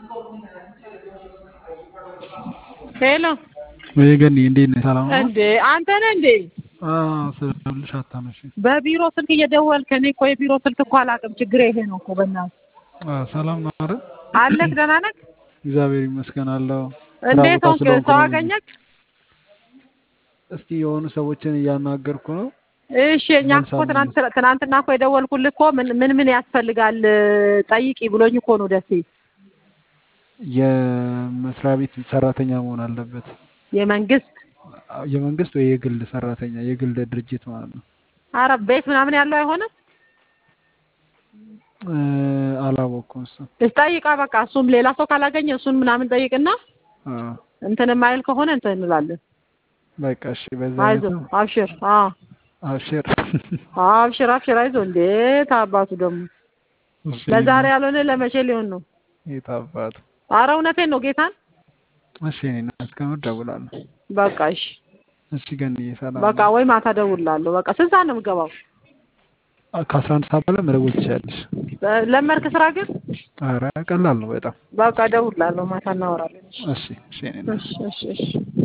ሄሎ ወይ ገኒ እንዴት ነህ? ሰላም ነው? እንዴ አንተ ነህ እንዴ? አዎ ስልሽ አታነሺ። በቢሮ ስልክ እየደወልክ እኔ እኮ የቢሮ ስልክ እኮ አላውቅም። ችግሬ ይሄ ነው እኮ በእናትህ። አዎ ሰላም ነው አይደል? አለክ ደህና ነህ? እግዚአብሔር ይመስገን አለሁ። ስራ እንዴት ቦታ ሆንክ? ስለሆንኩ ሰው ነው። አገኘክ? እስቲ የሆኑ ሰዎችን እያናገርኩ ነው። እሺ እኛ እኮ ትናንት ትናንትና እኮ የደወልኩልህ እኮ ምን ምን ምን ያስፈልጋል ጠይቂ ብሎኝ እኮ ነው ደሴ። የመስሪያ ቤት ሰራተኛ መሆን አለበት። የመንግስት የመንግስት ወይ የግል ሰራተኛ የግል ድርጅት ማለት ነው። አረ ቤት ምናምን ያለው አይሆንም። እ፣ አላወቅኩም እሱ እስ ጠይቃ በቃ እሱም ሌላ ሰው ካላገኘ እሱን ምናምን ጠይቅና አ፣ እንትን የማይል ከሆነ እንትን እንላለን። በቃ እሺ፣ በዛ አይነት አይዞህ ነው። አብሽር። አዎ አብሽር። አብሽር አብሽር አይዞህ። እንዴት አባቱ ደግሞ እሺ፣ ለዛሬ ያልሆነ ለመቼ ሊሆን ነው? የት አባቱ። አረ እውነቴን ነው ጌታን። እሺ፣ እኔ እናት ከምር ደውላለሁ። በቃ እሺ እሺ፣ ገኒ ሰላም በቃ ነው። ወይ ማታ ደውላለሁ። በቃ ስንት ሰዓት ነው የምገባው? ከአስራ አንድ ሰዓት በኋላ መደወል ትችላለሽ። ለመድክ ስራ ግን ኧረ ቀላል ነው በጣም። በቃ ደውላለሁ። ማታ እናወራለን። እሺ፣ እሺ፣ እኔ እናት እሺ እሺ እሺ